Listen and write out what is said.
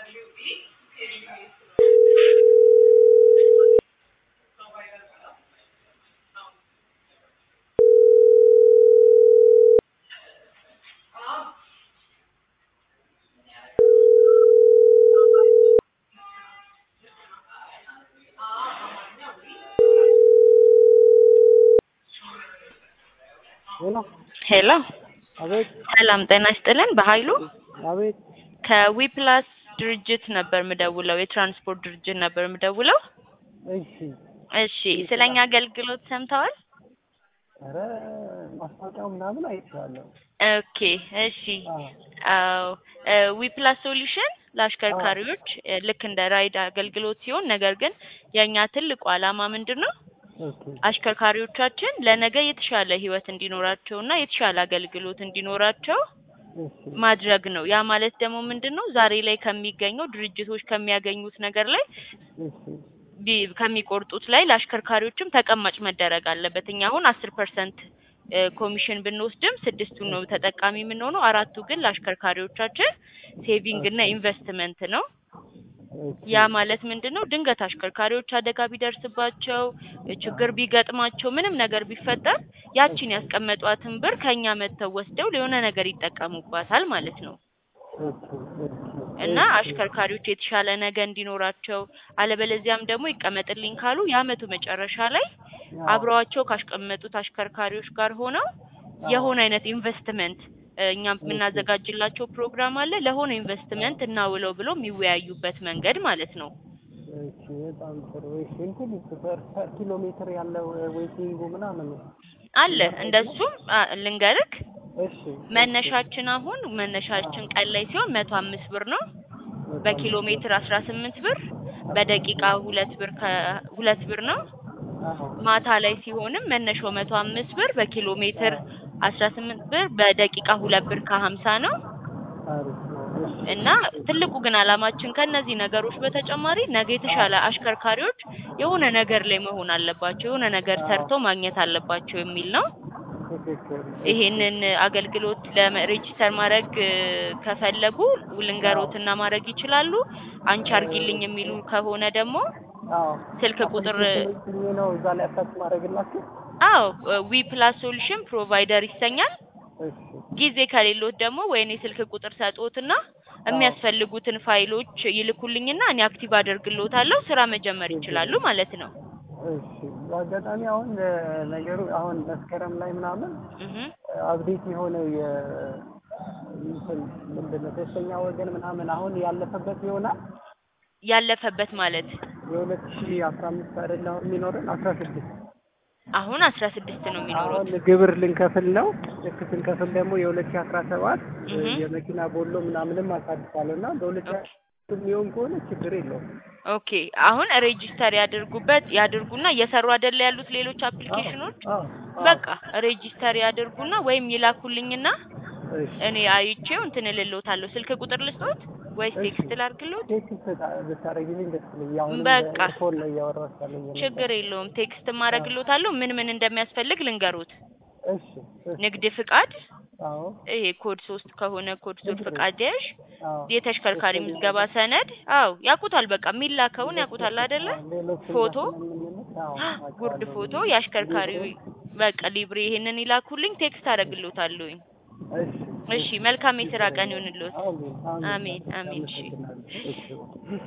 ሄሎ ሄሎ አቤት ሰላም ጤና ይስጥልን። በኃይሉ አቤት ከዊፕላስ ድርጅት ነበር ምደውለው፣ የትራንስፖርት ድርጅት ነበር ምደውለው። እሺ እሺ ስለኛ አገልግሎት ሰምተዋል? ኧረ ማስታወቂያው ምናምን አይቼዋለሁ ኦኬ እሺ አዎ አዎ ዊፕላስ ሶሉሽን ለአሽከርካሪዎች እ ልክ እንደ ራይድ አገልግሎት ሲሆን ነገር ግን የእኛ ትልቁ ዓላማ ምንድን ነው? ኦኬ አሽከርካሪዎቻችን ለነገ የተሻለ ህይወት እንዲኖራቸውና የተሻለ አገልግሎት እንዲኖራቸው እሺ ማድረግ ነው። ያ ማለት ደግሞ ምንድን ነው? ዛሬ ላይ ከሚገኘው ድርጅቶች ከሚያገኙት ነገር ላይ እሺ ቢ- ከሚቆርጡት ላይ ለአሽከርካሪዎችም ተቀማጭ መደረግ አለበት። እኛ አሁን አስር ፐርሰንት ኮሚሽን ብንወስድም ስድስቱን ነው ተጠቃሚ የምንሆነው። አራቱ ግን ለአሽከርካሪዎቻችን ሴቪንግ እና ኢንቨስትመንት ነው። ኦኬ ያ ማለት ምንድን ነው? ድንገት አሽከርካሪዎች አደጋ ቢደርስባቸው ችግር ቢገጥማቸው ምንም ነገር ቢፈጠር ያቺን ያስቀመጧትን ብር ከኛ መጥተው ወስደው ለሆነ ነገር ይጠቀሙባታል ማለት ነው። ኦኬ ኦኬ እና አሽከርካሪዎች የተሻለ ነገ እንዲኖራቸው አለበለዚያም ደግሞ ይቀመጥልኝ ካሉ የአመቱ መጨረሻ ላይ አብረዋቸው ካስቀመጡት አሽከርካሪዎች ጋር ሆነው የሆነ አይነት ኢንቨስትመንት እ እኛም የምናዘጋጅላቸው ፕሮግራም አለ ለሆነ ኢንቨስትመንት እናውለው ብሎ የሚወያዩበት መንገድ ማለት ነው። እሺ በጣም ጥሩ እሺ እንትን ፐር ፐር ኪሎ ሜትር ያለው ዌይቲንጉ ምናምን አለ እንደሱም አ፣ ልንገርክ እሺ መነሻችን አሁን መነሻችን ቀን ላይ ሲሆን መቶ አምስት ብር ነው። በኪሎ ሜትር አስራ ስምንት ብር በደቂቃ ሁለት ብር ከሁለት ብር ነው። አዎ ማታ ላይ ሲሆንም መነሻው መቶ አምስት ብር በኪሎ ሜትር አስራ ስምንት ብር በደቂቃ ሁለት ብር ከሀምሳ ነው። አሪፍ ነው እሺ እና ትልቁ ግን አላማችን ከነዚህ ነገሮች በተጨማሪ ነገ የተሻለ አሽከርካሪዎች የሆነ ነገር ላይ መሆን አለባቸው፣ የሆነ ነገር ሰርተው ማግኘት አለባቸው የሚል ነው። ትክክል ይሄንን አገልግሎት ለሬጂስተር ማድረግ እ፣ ከፈለጉ ልንገሮትና ማድረግ ይችላሉ። አንቺ አርጊልኝ የሚሉ ከሆነ ደግሞ አዎ ስልክ ቁጥር ስልክ ነው እዛ ላይ አታች ማድረግላችሁ አዎ ዊ ፕላስ ሶሉሽን ፕሮቫይደር ይሰኛል። እሺ ጊዜ ከሌሎት ደግሞ ወይኔ ስልክ ቁጥር ሰጥዎትና የሚያስፈልጉትን ፋይሎች ይልኩልኝና እኔ አክቲቭ አደርግልዎታለሁ ስራ መጀመር ይችላሉ ማለት ነው። እሺ በአጋጣሚ አሁን እ፣ ነገሩ አሁን መስከረም ላይ ምናምን እህ አብዴት የሆነው የ እንትን ምንድን ነው ሶስተኛ ወገን ምናምን አሁን ያለፈበት ይሆናል ያለፈበት ማለት የሁለት ሺ አስራ አምስት አይደለ አሁን የሚኖረን አስራ ስድስት አሁን አስራ ስድስት ነው የሚኖሩት። አሁን ግብር ልንከፍል ነው ልክ ስንከፍል ደግሞ የሁለት ሺ አስራ ሰባት እህ የመኪና ቦሎ ምናምንም አሳድሳለሁ እና በሁለት ሺ የሚሆን ከሆነ ችግር የለውም ኦኬ አሁን ሬጂስተር ያድርጉበት ያድርጉና እየሰሩ አይደለ ያሉት ሌሎች አፕሊኬሽኖች አዎ አዎ በቃ ሬጂስተር ያድርጉና ወይም ይላኩልኝና እሺ እኔ አይቼው እንትን እልልዎታለሁ። ስልክ ቁጥር ልስጥዎት ወይስ እሺ። ቴክስት ላድርግልዎት? ቴክስት ብታደርጊልኝ ደስ ይለኛል አሁን በቃ። ፎን ላይ እያወራሁ ሳለኝ ነበር። ችግር የለውም። ቴክስት ማድረግልዎታለሁ። ምን ምን እንደሚያስፈልግ ልንገሩት። እሺ እሺ ንግድ ፍቃድ፣ አዎ ይሄ ኮድ ሶስት ከሆነ ኮድ ሶስት ፍቃድ ያዥ፣ አዎ የተሽከርካሪ ምዝገባ ሰነድ። አዎ ያውቁታል። በቃ የሚላከውን ያውቁታል አይደለ? ሌሎችን ፎቶ፣ ስለምንልክ አዎ ጉርድ አውቃለሁ። ፎቶ፣ የአሽከርካሪ በቃ ሊብሬ፣ ይሄንን ይላኩልኝ። ቴክስት አደርግልዎታለሁኝ። እሺ እሺ መልካም የስራ ቀን ይሁንልዎት። አሜን አሜን አሜን። እሺ አመሰግናለሁ። እሺ